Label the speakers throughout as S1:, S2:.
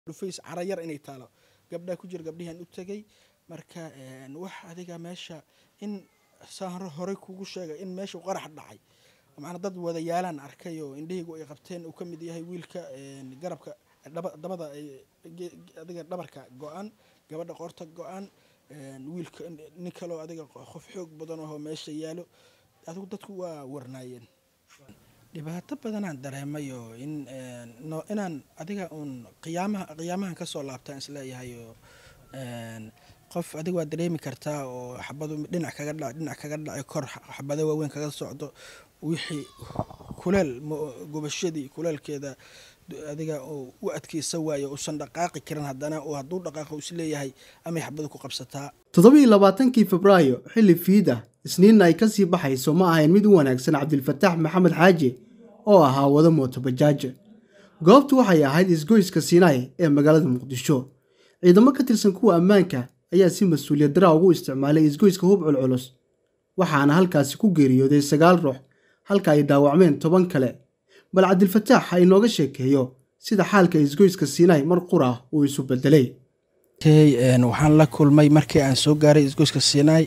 S1: dhufays cara yar inay taalo gabdhaa ku jira gabdhihian u tegay marka wax adiga meesha in saan horey kugu sheegay in meesha qarax dhacay macnaa dad wadayaalaan arkay oo indhahaygu ay qabteen uu ka mid yahay wiilka garabka dabada adiga dhabarka go-an gabadha qoorta go-an wiilka nin kaloo adiga qof xoog badan ahoo meesha yaalo adigu dadku waa warnaayeen dhibaato badanaan dareemay oo in inaan adiga uun qiyaamaha qiyaamahan kasoo laabtaan isleeyahay oo qof adiga waa dareemi kartaa oo xabadu dhinac kaga dhac dhinac kaga dhacay kor xabado waaweyn kaga socdo wixii kuleel gubashadii kuleelkeeda adiga u adkeysa waayo uusan dhaqaaqi karin haddana uu hadduu dhaqaaqo isleeyahay amay xabadu ku qabsataa
S2: toddobiiyo labaatankii febraayo xilli fiida isniinna ay kasii baxayso ma ahayn mid u wanaagsan cabdilfataax maxamed xaaji oo ahaa wada mootobajaaj goobtu waxay ahayd isgoyska siinaay ee magaalada muqdisho ciidamo ka tirsan kuwa ammaanka ayaa si mas-uuliyad daraa ugu isticmaalay isgoyska hub culculus waxaana halkaasi ku geeriyooday sagaal ruux halka ay dhaawacmeen toban kale bal cabdilfataax ha inooga sheekeeyo sida xaalka isgoyska siinaay mar qura uu isu bedelay
S1: waxaan la kulmay markii aan soo gaaray isgoyska siinaay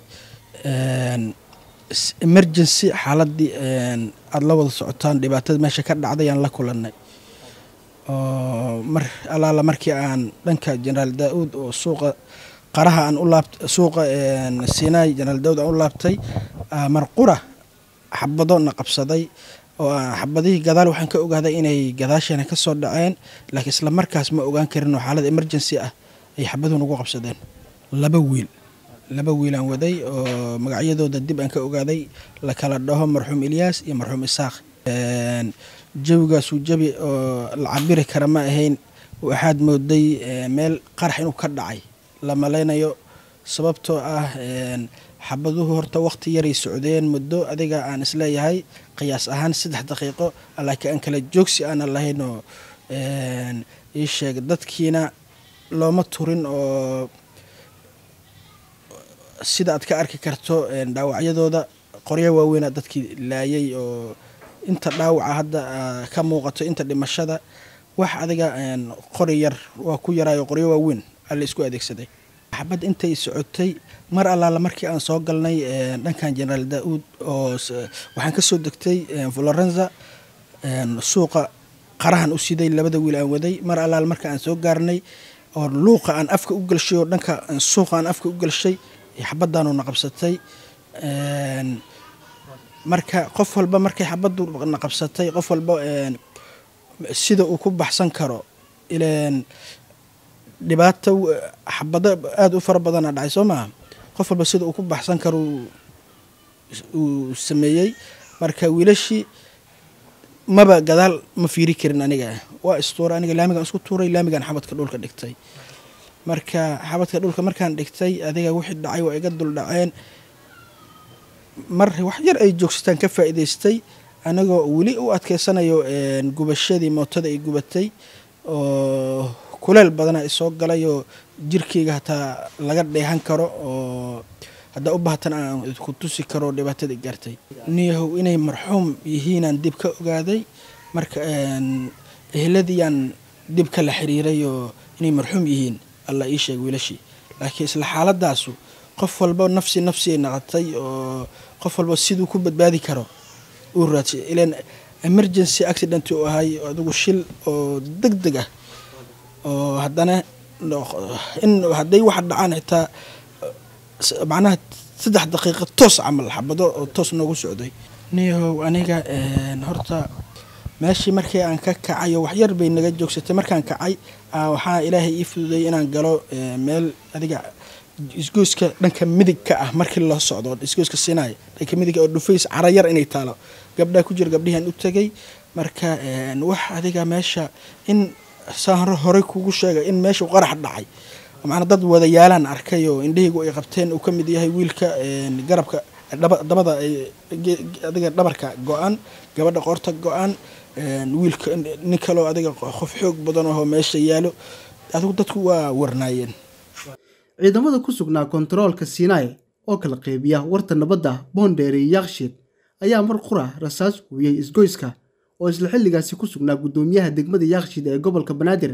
S1: emergency xaaladii aada la wada socotaan dhibaatada meesha ka dhacday aan la kulanay oo mar alaala markii aan dhanka jenaraal daa-uud oo suuqa qaraha aan u laabt suuqa siinaay jenaraal daauud aan u laabtay marqura xabado na qabsaday oo xabadihii gadaal waxaan ka ogaaday inay gadaasheena ka soo dhaceen laakiin isla markaas ma ogaan karin oo xaalad emergency ah ay xabaduhu nagu qabsadeen laba wiil laba wiilaan waday oo magacyadooda dib aan ka ogaaday la kala dhaho marxuum ilyaas iyo marxuum isaaq jawigaasuu jabi oo la cabiri kara ma ahayn waxaad mooday meel qarax inuu ka dhacay la malaynayo sababtoo ah xabaduhu horta waqti yaray socdeen muddo adiga aan isleeyahay qiyaas ahaan saddex daqiiqo laakiin aan kala joogsi aanan lahayn oo ii sheeg dadkiina looma turin oo sida aad ka arki karto dhaawacyadooda qoryo waaweynaa dadkii laayay oo inta dhaawaca hadda ka muuqato inta dhimashada wax adiga qori yar waa ku yaraayo qoryo waaweyn alla isku adeegsaday xabad intay socotay mar allaala markii aan soo galnay dhankan jenaraal daa-uud oo waxaan ka soo degtay florenza suuqa qarahan u siday labada wiil aan waday mar allaala marka aan soo gaarnay oo luuqa aan afka u galshay oo dhanka suuqa aan afka u galshay xabadaanu na qabsatay marka qof walba markay xabadu na qabsatay qof walba sida uu ku baxsan karo ileen dhibaato xabado aada u fara badana dhacay soo maaha qof walba sida uu ku baxsan karo uu sameeyey marka wiilashii maba gadaal ma fiiri karin aniga waa istuuray aniga laamigaan isku tuuray laamigaan xabadka dhulka dhigtay marka xabadka dhulka markaan dhigtay adiga wixii dhacay waa iga dul dhaceen mar wax yar ay joogsataan ka faa'iidaystay anagoo weli u adkeysanayo gubashadii mootada ay gubatay oo kuleel badana isoo galay oo jirkeyga hataa laga dheehan karo oo haddaa u baahatan aan ku tusi karo dhibaatadii gaartay niyahow inay marxuum yihiinaan dib ka ogaaday marka eheladiiyaan dib ka la xiriiray oo inay marxuum yihiin alla ii sheeg wiilashii laakiin isla xaaladaasu qof walba nafsi nafsi ay naqatay oo qof walba siduu ku badbaadi karo uu raadsay ilan emergency accident uu ahay adigu shil oo deg deg ah oo haddana in hadday waxa dhacaan xitaa macnaha saddex daqiiqa toos camal xabado oo toos noogu socday niyahow aniga horta meeshii markii aan ka kacay oo waxyar bay naga joogsatay markaan kacay waxaa ilaahay ii fududay inaan galo meel adiga isgoyska dhanka midig ka ah markii loo socdo isgoyska siinaay dhanka midig oo dhufays cara yar inay taalo gabdhaa ku jira gabdhihian u tegay marka wax adiga meesha in saan horey kugu sheegay in meesha qarax dhacay macnaa dad wadayaalaan arkay oo indhahaygu ay qabteen uu ka mid yahay wiilka garabka dabada adiga dhabarka go-an gabadha qoorta go-an wiilka nin kaloo adiga qof xoog badan ahoo meesha yaalo adigu dadku waa warnaayeen
S2: ciidamada ku sugnaa kontaroolka siinaay oo kala qeybiya warta nabadda boondheer iyo yakshiid ayaa mar qura rasaas huuyey isgoyska oo isla xilligaasi ku sugnaa guddoomiyaha degmada yakshiid ee gobolka banaadir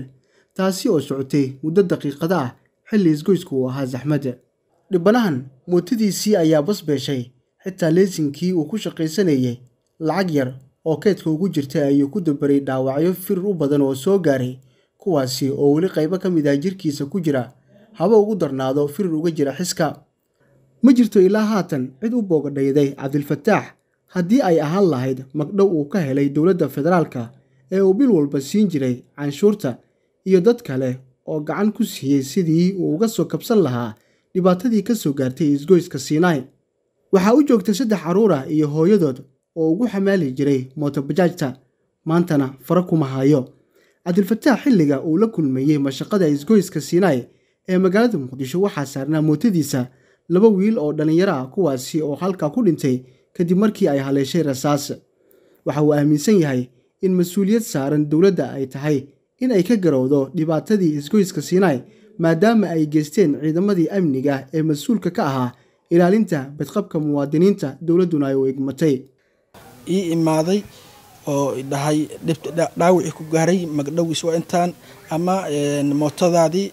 S2: taasi oo socotay muddo daqiiqada ah xilli isgoysku uu ahaa saxmadda dhibanahan mootadiisii ayaa bas beeshay xitaa leesinkii uu ku shaqaysanayay lacag yar oo keedka ugu jirta ayuu ku dabaray dhaawacyo firir u badan oo soo gaaray kuwaasi oo weli qaybo ka mid ah jirkiisa ku jira haba ugu darnaado firir uga jira xiska ma jirto ilaa haatan cid u boogadhayday cabdilfataax haddii ay ahaan lahayd magdhow uu ka helay dowladda federaalka ee uu bil walba siin jiray canshuurta iyo dad kale oo gacan ku siiyey sidii uu uga soo kabsan lahaa dhibaatadii ka soo gaartay isgoyska siinaai waxaa u joogtay saddex carruur ah iyo hooyadood oo ugu xamaali jiray mootobajaajta maantana fara kuma hayo cabdilfataax xilliga uu la kulmeeyey mashaqada isgoyska siinaai ee magaalada muqdisho waxaa saarnaa mootadiisa laba wiil oo dhallinyaro ah kuwaasi oo halkaa ku dhintay kadib markii ay haleeshay rasaas waxa uu aaminsan yahay in mas-uuliyad saaran dowladda ay tahay in ay ka garowdo dhibaatadii isgoyska siinaai maadaama ay geysteen ciidamadii amniga ee mas-uulka ka ahaa ilaalinta badqabka muwaadiniinta dowladduna ay u egmatay
S1: ii imaaday oo dhahay dhaawicii ku gaaray magdhowiis waa intaan ama mootadaadii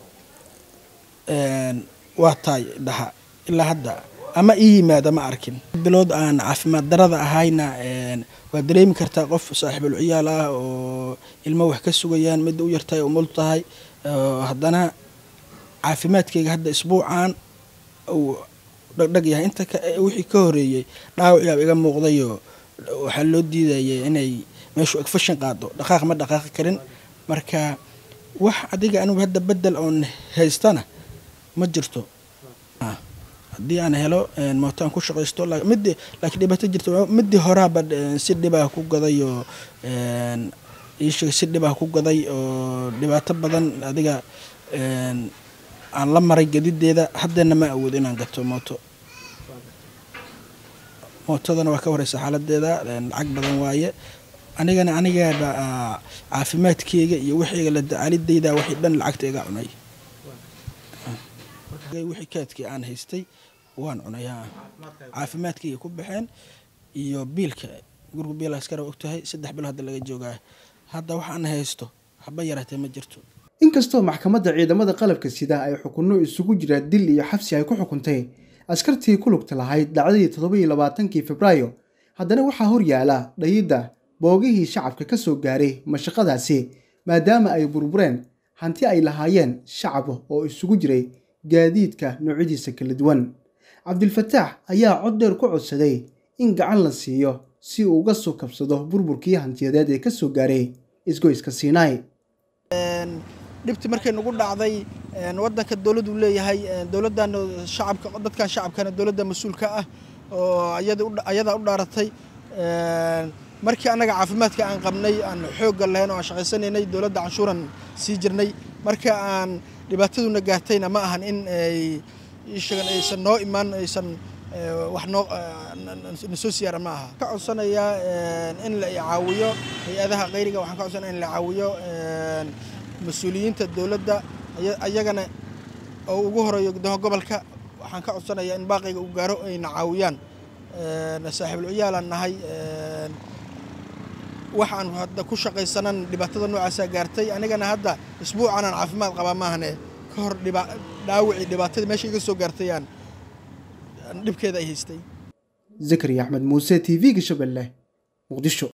S1: waa taay dhaha ilaa hadda ama ii yimaada ma arkin bilood aan caafimaad darada ahayna waa dareemi kartaa qof saaxiibul ciyaal ah oo ilmo wax ka sugayaan midda u yartahay umul tahay haddana caafimaadkayga hadda isbuucan uu dhagdhag yahay inta wixii ka horeeyey dhaawaciyaa iga muuqdayo waxaa loo diidayay inay meeshu egfashin qaado dhaqaaq ma dhaqaaqi karin marka wax adiga anigu hadda bedel oon haystana ma jirto haddii aan helo mooto aan ku shaqaysto mid laakiin dhibaato jirta midii horaaba si dhibaa ku gaday oo iisheeg si dhibaa ku gaday oo dhibaato badan adiga aan la maray gadideeda haddana ma awoodo inaan gato mooto mootadana waa ka wareysa xaaladeeda lacag badan waaye anigana anigaaba caafimaadkeyga iyo wixiyga la dacaalidayda waxay dhan lacagta iga cunay wixii kaadkii aan haystay waan cunay caafimaadkayga ku baxeen iyo biilka guriga biil askara ogtahay saddex bilo hadda laga joogaa hadda waxaan haysto haba yaraatee ma jirto
S2: inkastoo maxkamadda ciidamada qalabka sida ay xukunno isugu jira dil iyo xabsi ay ku xukuntay askartii ku lugta lahayd dhacdadii toddobaiyo labaatankii febraayo haddana waxaa hor yaala dhayidda boogihii shacabka ka soo gaaray mashaqadaasi maadaama ay burbureen hanti ay lahaayeen shacab oo isugu jiray gaadiidka noocyadiisa kala duwan cabdilfataax ayaa cod dheer ku codsaday in gacan la siiyo si uu uga soo kabsado burburkii hantiyadeed ee ka soo gaaray isgoyska siinaai
S1: dhibti markay nagu dhacday wadanka dowladdu leeyahay dowladdan shacabka dadkan shacabkana dowladda mas-uulka ah oo ayadaa u dhaaratay markii annaga caafimaadka aan qabnay aan xoogga lahayn oo aan shaqaysanaynay dowladda canshuuran sii jirnay marka aan dhibaataduna gaartayna ma ahan in ay sheegan aysan noo imaan aysan wax noo nasoo siyaara ma aha ka codsanayaa in la caawiyo hay-adaha qayriga waxaan ka codsanaya in la caawiyo mas-uuliyiinta dowladda ayagana oo ugu horeeyo guddoomiya gobolka waxaan ka codsanayaa in baaqayga uu gaaro ayna caawiyaan saaxiibul ciyaalaan nahay waxaan hadda ku shaqaysanan dhibaatada noocaasaa gaartay anigana hadda isbuucan aan caafimaad qabaa maahane ka hor dhaawicii dhibaatadii meesha iga soo gaartay aan dhibkeeda ay haystay
S2: zakariya axmed muuse t v-ga shabeelle muqdisho